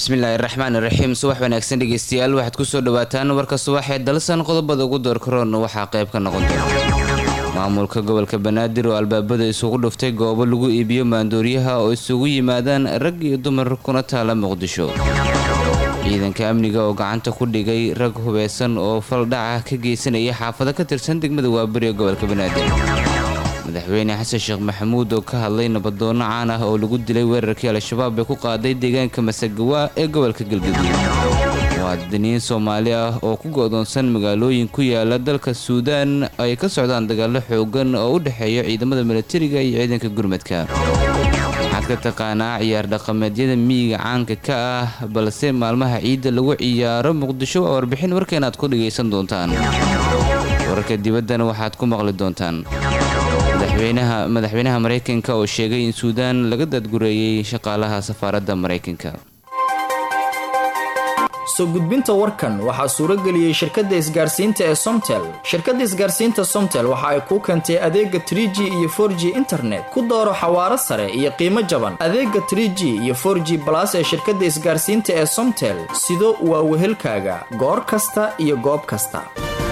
bismillaahi raxmaan iraxiim subax wanaagsan dhegeystayaal waxaad kusoo dhawaataan warka subaxee dalsan qodobada ugu doorkaroon waxaa qayb ka noqon doona maamulka gobolka banaadir oo albaabada isugu dhuftay goobo lagu iibiyo maandooriyaha oo isugu yimaadaan rag iyo dumar kuna taala muqdisho ciidanka amniga oo gacanta ku dhigay rag hubeysan oo faldhaca ka geysanaya xaafado ka tirsan degmada waabari ee gobolka banaadir madaxweyne xasan sheekh maxamuud oo ka hadlay nabadoono caan ah oo lagu dilay weerarkii al-shabaab ee ku qaaday deegaanka masagawa ee gobolka galgaduud muwaadiniin soomaali ah oo ku go'doonsan magaalooyin ku yaala dalka suudaan ay ka socdaan dagaalo xoogan oo u dhexeeya ciidamada milatariga iyo ciidanka gurmadka waxaad ka taqaanaa ciyaar dhaqameedyada miyiga caanka ka ah balse maalmaha ciidda lagu ciyaaro muqdisho waa warbixin warkeenaad ku dhagaysan doontaan wararka dibaddana waxaad ku maqli doontaan madaxweynaha maraykanka oo sheegay in suudaan laga daadgureeyey shaqaalaha safaaradda maraykanka soo gudbinta warkan waxaa suurageliyey shirkadda isgaarsiinta ee somtel shirkadda isgaarsiinta somtel waxa ay kuu keentay adeega trie g iyo for g internet ku dooro xawaaro sare iyo qiimo jaban adeega trie g iyo for g balas ee shirkadda isgaarsiinta ee somtel sido waa wehelkaaga goor kasta iyo goob kasta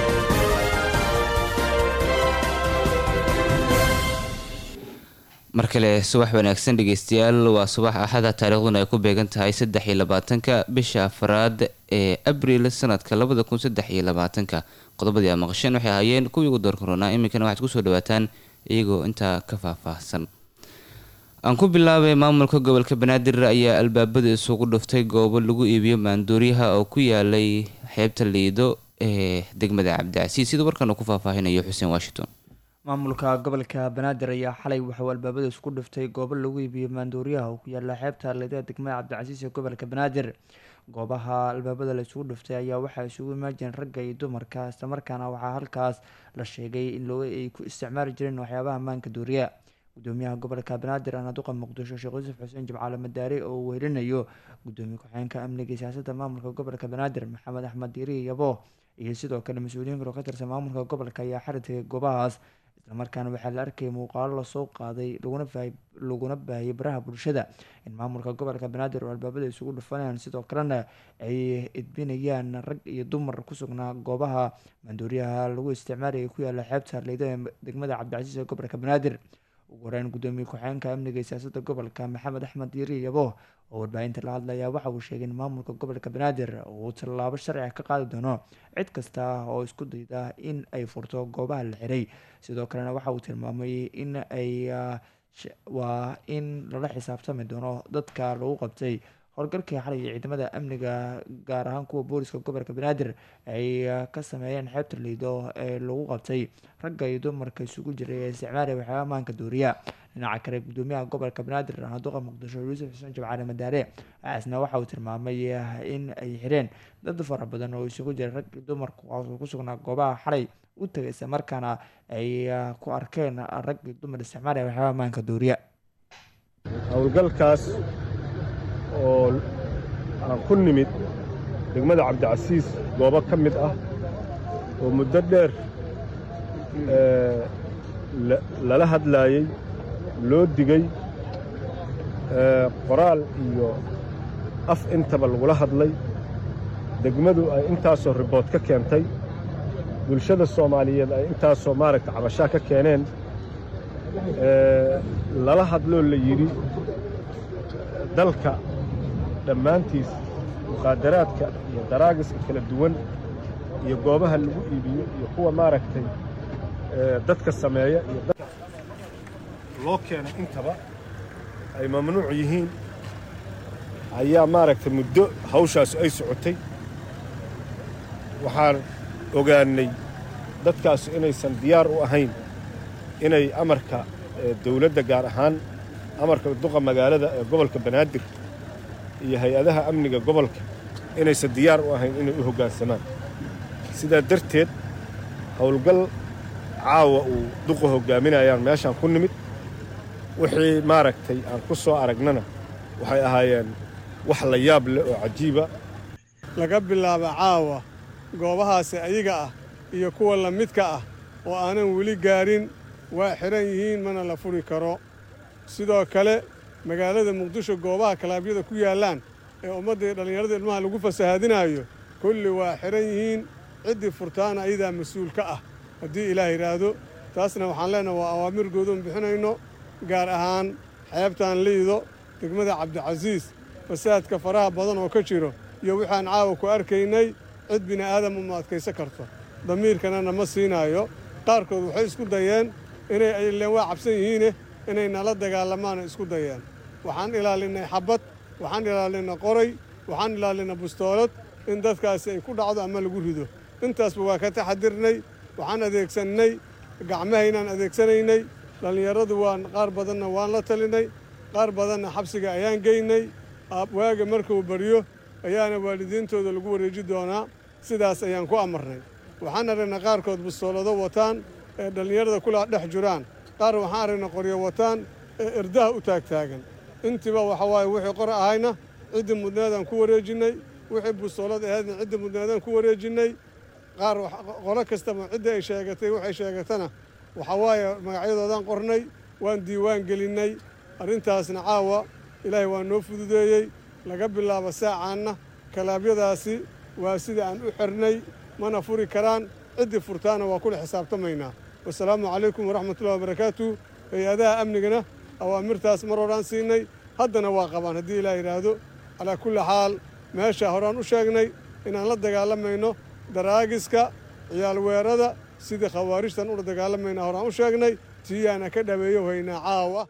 mar kale subax wanaagsan dhegeystayaal waa subax axada taariikhduna ay ku beegan tahay saddex iyo labaatanka bisha afraad ee abril sanadka labada kun saddex iyo labaatanka qodobadii aa maqasheen waxay ahaayeen kuwii ugu door koronaa iminkana waxaad kusoo dhawaataan iyagoo intaa ka faahfaahsan aan ku bilaabay maamulka gobolka banaadir ayaa albaabada isugu dhuftay goobo lagu iibiyo maandooriyaha oo ku yaalay xeebta liido ee degmada cabdicasiis sida warkan uu ku faahfaahinayo xuseen washington maamulka gobolka banaadir ayaa xalay waxauu albaabada isku dhiftay goobo lagu iibiyo maandooriyaha oo ku yaala xeebta leedada degmada cabdicasiis ee gobolka banaadir goobaha albaabada la isugu dhiftay ayaa waxaa isugu imaajireen ragga iyo dumarka islamarkaana waxaa halkaas la sheegay in loo ay ku isticmaali jireen waxyaabaha maanka dooriya gudoomiyaha gobolka banaadir anaduqa muqdisho sheekh yuusuf xuseen jimcaale madaare oo uu wehelinayo gudoomiye ku-xigeenka amniga siyaasadda maamulka gobolka banaadir maxamed axmed diiri yabo iyo sidoo kale mas-uuliyiin kaloo ka tirsan maamulka gobolka ayaa xari tagay goobahaas islamarkaana waxaa la arkayay muuqaalo lasoo qaaday laguna baahiyay baraha bulshada in maamulka gobolka banaadir oo albaabada isugu dhufanayaan sidoo kalena ay edbinayaan rag iyo dumar ku sugnaa goobaha maandooriyaha lagu isticmaalaya ku yaala xeebta harleyda ee degmada cabdicasiis ee gobolka banaadir ugu horeyn gudoomiye ku-xigeenka amniga siyaasada gobolka maxamed axmed diiri yabo oo warbaahinta la hadlaya waxa uu sheegay in maamulka gobolka banaadir uu tallaabo sharciga ka qaadi doono cid kasta oo isku dayda in ay furto goobaha la xiray sidoo kalena waxa uu tilmaamay in ay waa in lala xisaabtami doono dadka lagu qabtay howlgalkii xalay ciidamada amniga gaar ahaan kuwa booliska gobolka banaadir ay ka sameeyeen xeebta liido ee lagu qabtay ragga iyo dumarka isugu jiray ee isticmaalaya waxyaaba maanka dooriya dhinaca kale gudoomiyaha gobolka banaadir anaduqa muqdisho yuusuf xuseen jimcaale madaare aasna waxa uu tilmaamay in ay xireen dad fara badan oo isugu jiray rag iyo dumar kuwaasoo ku sugnaa goobaha xalay u tagay isla markaana ay ku arkeen rag iyo dumar isticmaalaya waxyaaba maanka dooriya howlgalkaas oo aan ku nimid degmada cabdicasiis goobo ka mid ah oo muddo dheer lala hadlaayey loo digay qoraal iyo af intaba lagula hadlay degmadu ay intaasoo ribood ka keentay bulshada soomaaliyeed ay intaasoo maaragta cabashaa ka keeneen lala hadloo la yidhi dalka dhammaantiis mukhaadaraadka iyo daraagiska kala duwan iyo goobaha lagu iibiyo iyo kuwa maaragtay dadka sameeya iyo dadka loo keenay intaba ay mamnuuc yihiin ayaa maaragtay muddo hawshaas ay socotay waxaan ogaannay dadkaas inaysan diyaar u ahayn inay amarka dawladda gaar ahaan amarka duqa magaalada ee gobolka banaadir iyo hay-adaha amniga gobolka inaysan diyaar u ahayn inay u hoggaansamaan sidaa darteed howlgal caawa uu duqa hoggaaminayaan meeshaan ku nimid wixii maaragtay aan ku soo aragnana waxay ahaayeen wax la yaab leh oo cajiiba laga bilaabo caawa goobahaasi ayaga ah iyo kuwa la midka ah oo aanan weli gaarin waa xidhan yihiin mana la furi karo sidoo kale magaalada muqdisho goobaha kalaabyada ku yaallaan ee ummaddii dhallinyarada ilmaha lagu fasahaadinaayo kulli waa xihan yihiin ciddii furtaana ayadaa mas-uul ka ah haddii ilaah yidhaahdo taasna waxaan leenahay waa awaamir goodoon bixinayno gaar ahaan xeebtaan liido degmada cabdicasiis fasaadka faraha badan oo ka jiro iyo waxaan caawa ku arkaynay cid bini aadam uma adkaysan karto damiirkanana ma siinaayo qaarkood waxay isku dayeen inay ileen waa cabsan yihiine inay nala dagaalamaana isku dayeen waxaan ilaalinnay xabbad waxaan ilaalinay qoray waxaan ilaalinay bustoolad in dadkaasi ay ku dhacdo ama lagu rido intaasba waa ka taxadirnay waxaan adeegsannay gacmahaynaan adeegsanaynay dhallinyaradu waan qaar badanna waan la talinay qaar badanna xabsiga ayaan geynay waaga markuu baryo ayaana waalidiintooda lagu wareeji doonaa sidaas ayaan ku amarnay waxaan aragnay qaarkood bustoolado wataan ee dhallinyarada kula dhex jiraan qaar waxaan aragnay qoryo wataan ee erdaha u taagtaagan intiiba waxa waaye wixii qor ahayna ciddii mudneedaan ku wareejinnay wixii bustoolad ahaydna ciddii mudneedaan ku wareejinnay qaar qolo kastaba ciddii ay sheegatay waxay sheegatana waxa waaye magacyadoodaan qornay waan diiwaan gelinnay arrintaasna caawa ilaahay waa noo fududeeyey laga bilaabo saacaanna kalaabyadaasi waa sida aan u xirnay mana furi karaan ciddii furtaana waa kula xisaabtamaynaa wasalaamu calaykum waraxmatullahi wabarakaatu hay-adaha amnigana awaamirtaas mar horaan siinay haddana waa qabaan haddii ilaah yidhaahdo calaa kulli xaal meesha horaan u sheegnay inaan la dagaalamayno daraagiska ciyaalweerada sidii khawaarijtan ula dagaalamayna horaan u sheegnay tiyaana ka dhaweeyo haynaa caawa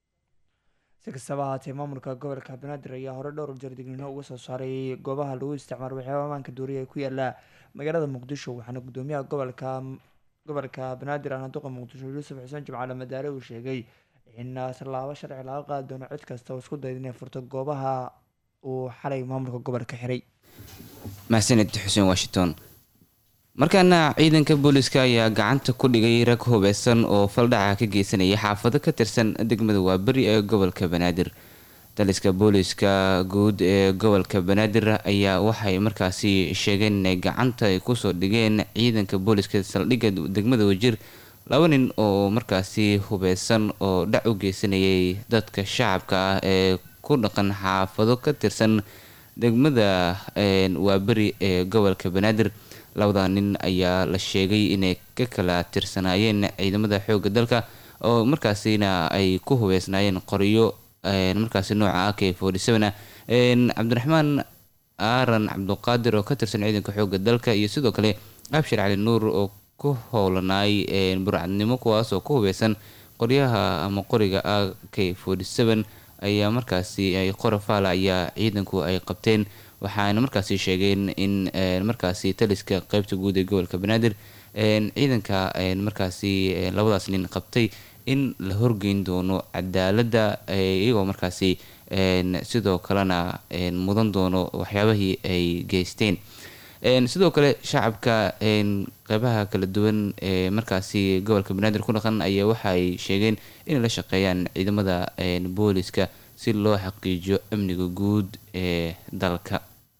si kastaba ahaatee maamulka gobolka banaadir ayaa hore dhowr jeer digniino uga soo saaray goobaha lagu isticmaalo waxyaaba amaanka duuriya ee ku yaala magaalada muqdisho waxaana gudoomiyaha gobolka gobolka banaadir ahna duqa muqdisho yuusuf xuseen jimcaale madaare uu sheegay in tallaabo sharci laga qaadi doono cid kasta oo isku dayda inay furto goobaha uu xalay maamulka gobolka xiray mahsaned xuseen washington markaana ciidanka booliska ayaa gacanta ku dhigay rag hubeysan oo faldhaca ka geysanaya xaafado ka tirsan degmada waaberi ee gobolka banaadir daliska booliska guud ee gobolka banaadir ayaa waxay markaasi sheegeen inay gacanta ay kusoo dhigeen ciidanka booliska saldhigga degmada wajir laba nin oo markaasi hubeysan oo dhac u geysanayay dadka shacabka ah ee ku dhaqan xaafado ka tirsan degmada waaberi ee gobolka banaadir labada nin ayaa la sheegay inay ka kala tirsanaayeen ciidamada xoogga dalka oo markaasina ay ku hubeysnaayeen qoryo markaasi nooca a k forty seven ah cabdiraxmaan aaran cabduqaadir oo ka tirsan ciidanka xoogga dalka iyo sidoo kale abshir cali nuur oo ku howlanaay burcadnimo kuwaas oo ku hubeysan qoryaha ama qoriga a k forty seven ayaa markaasi qorafaala ayaa ciidanku ay qabteen waxaana markaasi sheegeen in markaasi taliska qeybta guud ee gobolka banaadir ciidanka markaasi labadaas nin qabtay in la horgeyn doono cadaaladda iyagoo markaasi sidoo kalena mudan doono waxyaabahii ay geysteen sidoo kale shacabka qeybaha kala duwan ee markaasi gobolka banaadir ku dhaqan ayaa waxa ay sheegeen inay la shaqeeyaan ciidamada booliska si loo xaqiijiyo amniga guud ee dalka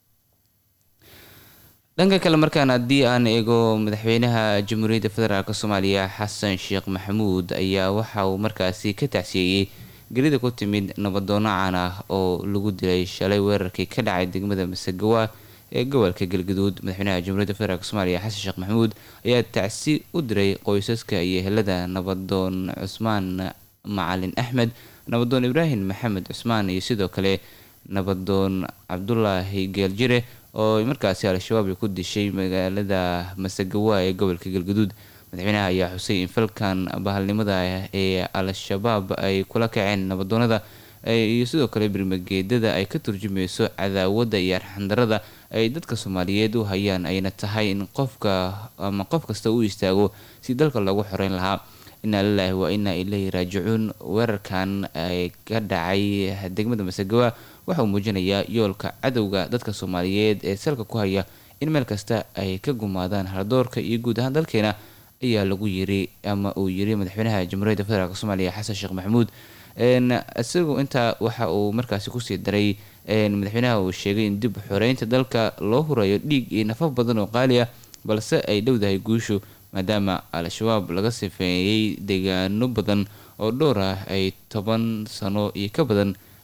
dhanka kale markaan haddii aan eego madaxweynaha jamhuuriyadda federaalk soomaaliya xasan sheekh maxamuud ayaa waxa uu markaasi ka tacsiyeeyey gelida ku timid nabadoono caan ah oo lagu dilay shalay weerarkii ka dhacay degmada masagawa ee gobolka galgaduud madaxweynaha jamhuuriyadda federaalk soomaaliya xasan sheekh maxamuud ayaa tacsi u diray qoysaska iyo ehelada nabadoon cusmaan macalin axmed nabadoon ibraahim maxamed cusmaan iyo sidoo kale nabadoon cabdulaahi geeljire oo markaasi al-shabaab ay ku dishay magaalada masagawa ee gobolka galgaduud madaxweynaha ayaa xusay in falkan bahalnimada ee al-shabaab ay kula kaceen nabadoonada iyo sidoo kale birmageedada ay ka turjumayso cadaawadda iyo arxandarada ay dadka soomaaliyeed u hayaan ayna tahay in qofka ama qof kasta u istaago si dalka loogu xoreyn lahaa inaa lilaahi waa inaa ilaahi raajicuun weerarkan ka dhacay degmada masagawa waxa uu muujinayaa yoolka cadowga dadka soomaaliyeed ee salka ku haya in meel kasta ay ka gumaadaan hardoorka iyo guud ahaan dalkeena ayaa lagu yiri ama uu yiri madaxweynaha jamhuuriyadda federaalk soomaaliya xasan sheekh maxamuud isagu intaa waxa uu markaasi kusii daray madaxweynaha uu sheegay in dib xoreynta dalka loo hurayo dhiig iyo nafaf badan oo qaali ah balse ay dhowdahay guushu maadaama al-shabaab laga sifeeyey deegaano badan oo dhowr ah ay toban sano iyo ka badan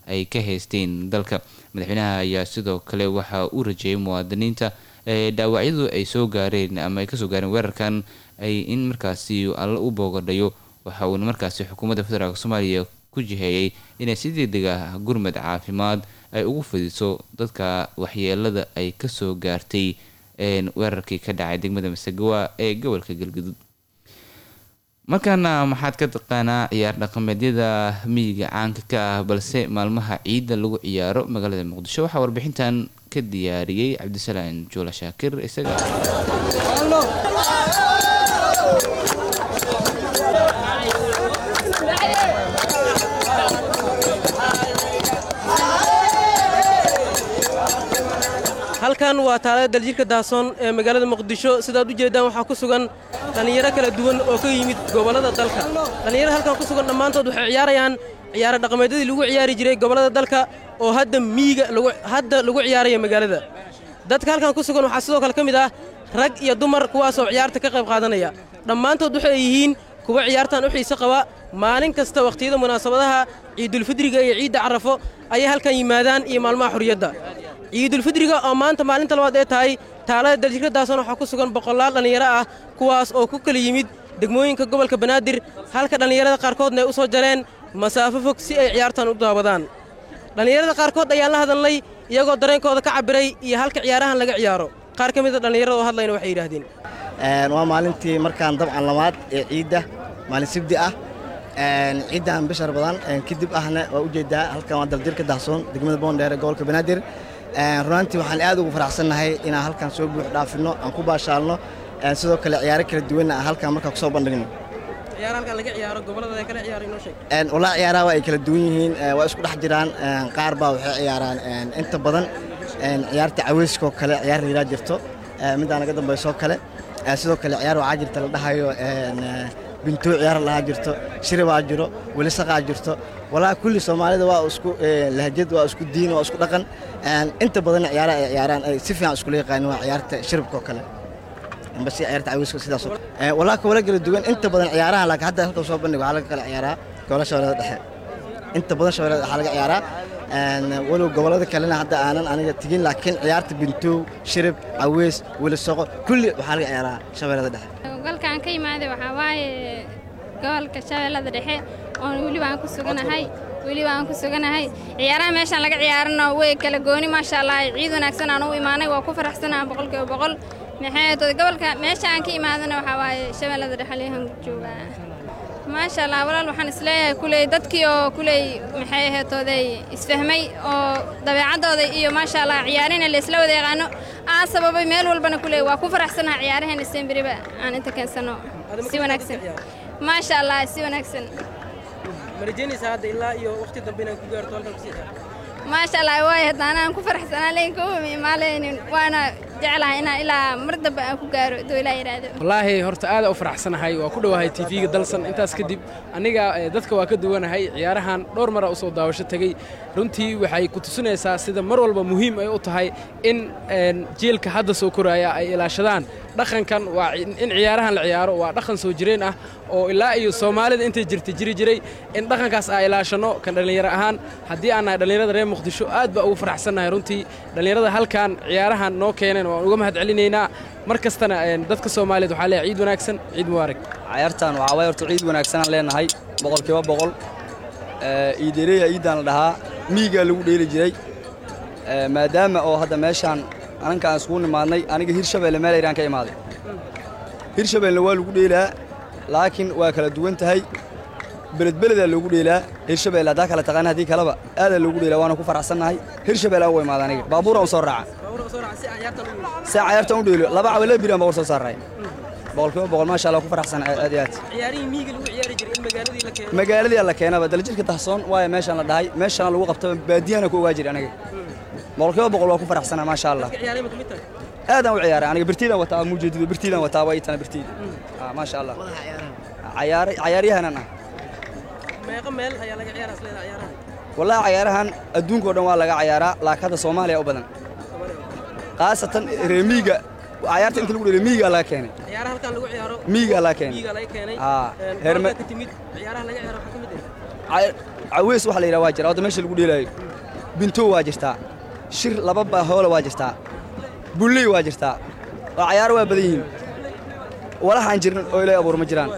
ay ka haysteen dalka madaxweynaha ayaa sidoo kale waxa uu rajeeyay muwaadiniinta ee dhaawacyadu ay soo gaareen ama ay kasoo gaareen weerarkan ay in markaasi alla u boogadhayo waxa uuna markaasi xukuumadda federaalk soomaaliya ku jiheeyay inay si degdeg ah gurmad caafimaad ay ugu fidiso dadka waxyeelada ay kasoo gaartay weerarkii ka dhacay degmada masagawa ee gobolka galgaduud markaana maxaad ka taqaanaa ciyaar dhaqameedyada miyiga caanka ka ah balse maalmaha ciidda lagu ciyaaro magaalada muqdisho waxaa warbixintan ka diyaariyey cabdisalaan juula shaakir isaga halkan waa taalada daljirka daasoon ee magaalada muqdisho sidaad u jeeddaan waxaa ku sugan dhallinyaro kala duwan oo ka yimid gobollada dalka dhallinyarada halkan ku sugan dhammaantood waxay ciyaarayaan ciyaaro dhaqameedyadii lagu ciyaari jiray gobollada dalka oo hadda miyiga hadda lagu ciyaaraya magaalada dadka halkan ku sugan waxaa sidoo kale ka mid ah rag iyo dumar kuwaasoo ciyaarta ka qayb qaadanaya dhammaantood waxay yihiin kuwa ciyaartan u xiise qaba maalin kasta wakhtiyada munaasabadaha ciidulfidriga iyo ciidda carafo ayay halkan yimaadaan iyo maalmaha xurriyadda ciidulfidriga oo maanta maalinta labaad ee tahay taalada daljirka daasoon waxaa ku sugan boqolaal dhallinyaro ah kuwaas oo ku kala yimid degmooyinka gobolka banaadir halka dhallinyarada qaarkoodna ay u soo jareen masaafo fog si ay ciyaartan u daawadaan dhallinyarada qaarkood ayaan la hadalnay iyagoo dareenkooda ka cabbiray iyo halka ciyaarahan laga ciyaaro qaar ka mida dhallinyarada oo hadlayna waxay yidhaahdeen waa maalintii markaan dabcan lamaad ee ciidda maalin sibdi ah ciiddan bishar badan kadib ahna waa u jeedaa halkan waa daljirka dahsoon degmada boondheer ee gobolka banaadir runaantii waxaan aad ugu faraxsannahay inaan halkan soo buux dhaafinno aan ku baashaalno sidoo kale ciyaaro kala duwanna aan halkan markaa kusoo bandhigno walaa ciyaaraha waa ay kala duwan yihiin waa isku dhex jiraan qaar baa waxay ciyaaraan inta badan ciyaarta caweyskoo kale ciyaar liiraa jirto middaa naga dambaysoo kale sidoo kale ciyaar waxaa jirta la dhahayo bintoo ciyaar lahaa jirto shiribaa jiro welisaqaa jirto walaa kulli soomaalida waa isku lahjad waa isku diin waa isku dhaqan inta badanna ciyaaraha ay ciyaaraan ay si fiican iskula yaqaanin waa ciyaarta shiribkoo kale amba si ciyaarta caweyska sidaas walaa kawala kala duwan inta badan ciyaaraha laakiin hadda halka soo bandhig waxaa laga kala ciyaaraa gobola shabeellada dhexe inta badan shabeellada waxaa laga ciyaaraa walow gobollada kalena hadda aanan aniga tegin laakiin ciyaarta bintoow shirib caweys welisoqo kulli waxaa laga ciyaaraa shabeellada dhexe gobolkaan ka imaaday waxaa waaye gobolka shabeellada dhexe oon weliba aan ku suganahay weliba aan ku suganahay ciyaaraha meeshaan laga ciyaarano way kala gooni maasha allah ciid wanaagsan aan u imaanay waa ku faraxsanaha boqolkiiba boqol maxay tood gobolka meesha aan ka imaadana waxaa waaye shabeellada dhexe leehan joogaa maasha allah walaal waxaan isleeyahay kuley dadkii oo kuley maxay aheetooday isfahmay oo dabeecaddooda iyo maasha allah ciyaarina la isla wada yaqaano aa sababay meel walbana kuley waa ku faraxsanaha ciyaaraheena semberiba aan inta keensano si wanaagsan maasha allah si wanaagsan maasha allah waay haddaana aan ku faraxsanaa leyn kuma imaaleynin waana jeclahay inaan ilaa mar dambe aan ku gaaro doolaa yidhaahdo wallaahi horta aada u faraxsanahay waa ku dhowahay tv-ga dalsan intaas kadib aniga dadka waa ka duwanahay ciyaarahan dhowr mara usoo daawasho tegey runtii waxay ku tusinaysaa sida mar walba muhiim ay u tahay in jiilka hadda soo koraaya ay ilaashadaan dhaqankan waa in ciyaarahan la ciyaaro waa dhaqan soo jireen ah oo ilaa iyo soomaalida intay jirta jiri jiray in dhaqankaas aan ilaashanno kan dhallinyaro ahaan haddii aan nahay dhallinyarada reer muqdisho aad baa ugu faraxsannahay runtii dhallinyarada halkan ciyaarahan noo keeneen waan uga mahad celinaynaa mar kastana dadka soomaaliyeed waxaa leeyahay ciid wanaagsan ciid mubaarak ciyaartan waxaa waay horta ciid wanaagsanaan leenahay boqolkiiba boqol iidereya iiddaan la dhahaa miigaa lagu dheeli jiray maadaama oo hadda meeshaan ananka aan iskugu nimaadnay aniga hirshabeelle meel ayraan ka imaaday hirshabeellena waa lagu dheelaa laakiin waa kala duwan tahay beledbeledaa loogu dheelaa hirshabeelle haddaa kala taqaana haddii kaleba aadaa loogu dheelaa waana ku faraxsannahay hirshabeelle aan uga imaada aniga baabuuraan u soo raaca si cayaartaan u dheelo laba cawa laba biraan baa war soo saaray boqolkiiba boqol maasha allah ku faraxsan aad iyo aad magaaladii la keenaba daljirka dahsoon waayo meeshaan la dhahay meeshaan lagu qabtaba baadiyana ku ogaa jira aniga boqolkiiba boqol waa ku faraxsana maasha allah aadaan u ciyaaray aniga birtiidaan wataa muujeedido birtiidaan wataa waa itana birtiida maasha allah cayaaryahanan ah wallahi cayaarahan adduunka o dhan waa laga cayaaraa laakiin hadda soomaaliya u badan khaasatan reemiiga cayaarta inta lagu dheliyo miigaa laga keenay miigaa laga keenay Ca- caweys waxa la yidhaha waa jira wadda meesha lagu dheelaayo bintow waa jirtaa shir laba baahoola waa jirtaa bulley waa jirtaa oo cayaaro waa badan yihiin walaxaan jirin oo ilaahay abuur ma jiraan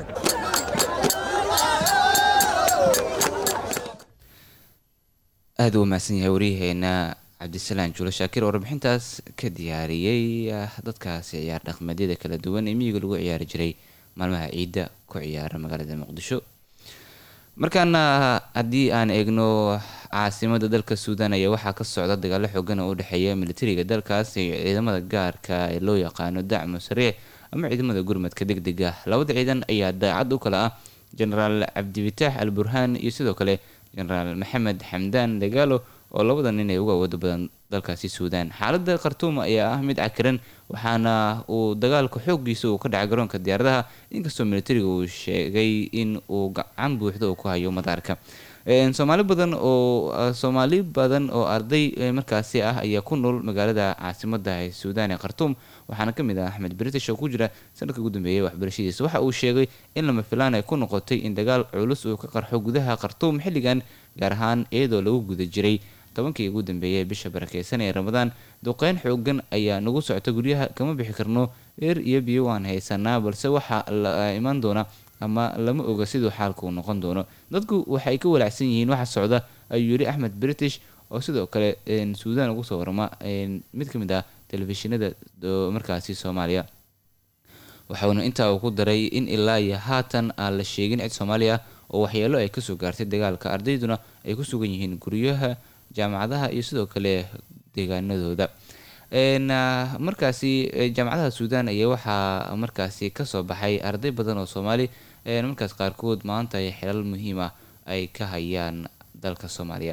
aada u mahadsan yahay waryaheena cabdisalaan juulo shaakir oo warbixintaas ka diyaariyey ah, dadkaasi ciyaar dhaqameedyada kala duwan ee miyiga lagu ciyaari jiray maalmaha ciidda ku ciyaara magaalada muqdisho markaana haddii aan eegno caasimada dalka suudaan ayaa waxaa ka socda dagaalo xoogan oo u dhexeeya militariga dalkaas iyo ciidamada gaarka ee loo yaqaano dacmu sariic ama ciidamada gurmadka degdega labada ciidan ayaa daacad u kala ah genaraal cabdifitaax al burhaan iyo sidoo kale genaraal maxamed xamdaan dagaalo oo labada nin ee ugu awooda badan dalkaasi suudaan xaalada khartuum ayaa ah mid cakiran waxaana uu dagaalka xoogiisa uu ka dhacay garoonka diyaaradaha inkastoo militariga uu sheegay in uu gacan buuxda uu ku hayo madaarka Een, soomaali badan oo ah, soomaali badan oo arday eh, markaasi ah ayaa ku nool magaalada caasimada ee suudaan ee khartuum waxaana kamid ah axmed british oo ku jira sanadka ugu dambeeyay waxbarashadiisa waxa uu sheegay in lama filaan ay ku noqotay in dagaal culus uu ka qarxo gudaha khartuum xilligan gaar ahaan iyadoo lagu guda jiray tobankii ugu dambeeyay bisha barakeysan ee ramadaan duqeyn xoogan ayaa nagu socota guryaha kama bixi karno eer iyo biyo waan haysanaa balse waxaa la iman doona ama lama oga siduu xaalku uu noqon doono dadku waxay ka walaacsan yihiin waxa socda ayuu yidhi axmed british oo sidoo kale een, suudaan ugu soo warama een, mid ka mid ah telefishinada oo markaasi soomaaliya waxauna intaa uu ku daray in ilaa iyo haatan aan la sheegin cid soomaali ah oo waxyeelo ay kasoo gaartay dagaalka ardayduna ay ku sugan yihiin guryaha jaamacadaha iyo sidoo kale deegaanadooda Een, ah, markaasi eh, jaamacadaha suudaan ayaa waxaa markaasi kasoo baxay arday badan oo soomaali een, markaas qaarkood maanta ay xilal muhiim ah ay ka hayaan dalka soomaaliya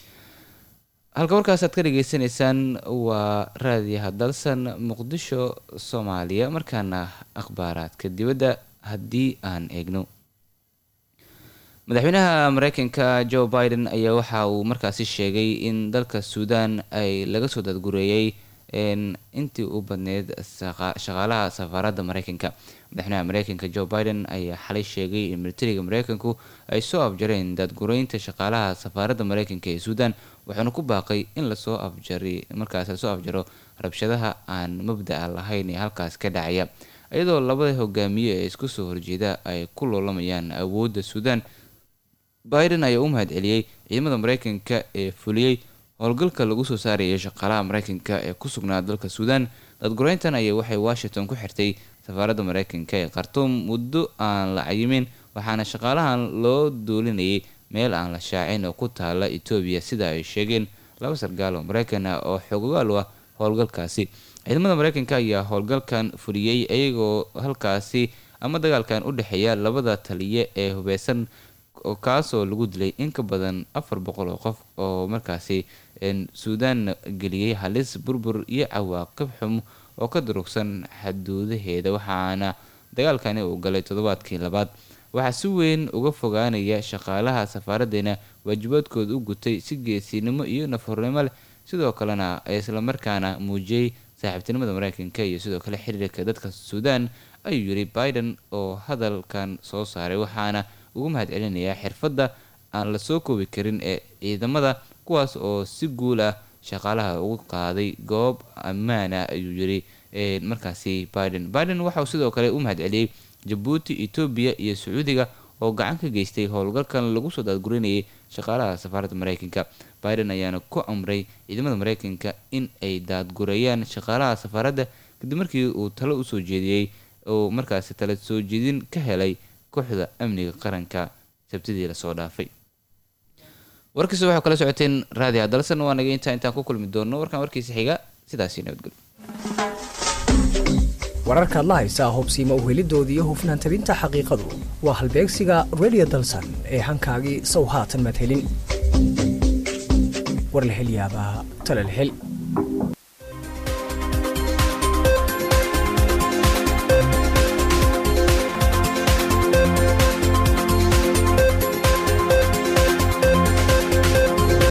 halka warkaas aad ka dhageysanaysaan waa raadiyaha dalsan muqdisho soomaaliya markaana akhbaaraadka dibadda haddii aan eegno madaxweynaha mareykanka joe biden ayaa waxa uu markaasi sheegay in dalka suudaan ay laga soo dadgureeyey een, intii u badneyd saqa- shaqaalaha safaaradda mareykanka madaxweynaha mareykanka joe biden ayaa xalay sheegay in militariga mareykanku ay soo afjareen daadgureynta shaqaalaha safaaradda mareykanka ee suudaan wuxuuna ku baaqay in lasoo afjari markaas lasoo afjaro rabshadaha aan mabda'a lahayn ee halkaas ka dhacaya iyadoo labada hogaamiye ee isku soo horjeeda ay ku loolamayaan awoodda suudaan biden ayaa u mahadceliyey ciidamada mareykanka ee fuliyey howlgalka lagu soo saarayay shaqaalaha mareykanka ee ku sugnaa dalka suudaan dadgureyntan ayaa waxay washington ku xirtay safaaradda mareykanka ee khartuum muddo aan la cayimin waxaana shaqaalahan loo doolinayay meel aan la shaacin oo ku taala etoobiya sida ay sheegeen laba sargaal oo mareykan ah oo xoogaal u ah howlgalkaasi ciidamada mareykanka ayaa howlgalkan fuliyey iyagoo halkaasi ama dagaalkan u dhexeeya labada taliye ee hubeysan oo kaasoo lagu dilay in ka badan afar boqol oo qof oo markaasi een, suudaan geliyey halis burbur iyo cawaaqib xum oo ka durugsan xaduudaheeda waxaana dagaalkani uu galay toddobaadkii labaad waxaa si weyn uga fogaanaya shaqaalaha safaaraddeena waajibaadkooda u gutay si geesinimo iyo nafhornimo leh sidoo kalena islamarkaana muujiyey saaxiibtinimada mareykanka iyo sidoo kale xiriirka dadka suudaan ayuu yiri biden oo hadalkan soo saaray waxaana ugu mahadcelinayaa xirfadda aan la soo koobi karin ee ciidamada kuwaas oo si guul ah shaqaalaha ugu qaaday goob ammaan ah ayuu yiri ee, markaasi biden biden waxa uu sidoo kale u mahadceliyey jabuuti etoobiya iyo sacuudiga oo gacan ka geystay howlgalkan lagu soo daadgurinayay shaqaalaha safaaradda mareykanka biden ayaana ku amray ciidamada mareykanka in ay daadgureeyaan shaqaalaha safaaradda kadib markii uu talo usoo jeediyey oo markaasi tala soo jeedin ka helay kooxda amniga qaranka sabtidii lasoo dhaafay warkiisa waxaa kala socoteen raadiha dalsan waa naga intaa intaan ku kulmi doono warkan warkiisa xiga sidaasi nabadgelyo wararkaad la haysaa hubsiima uhelidooda iyo hufnaan tabinta xaqiiqadu waa halbeegsiga radio dalsan ee hankaagii sow haatan madhelin war la hel yaabaa tala la hel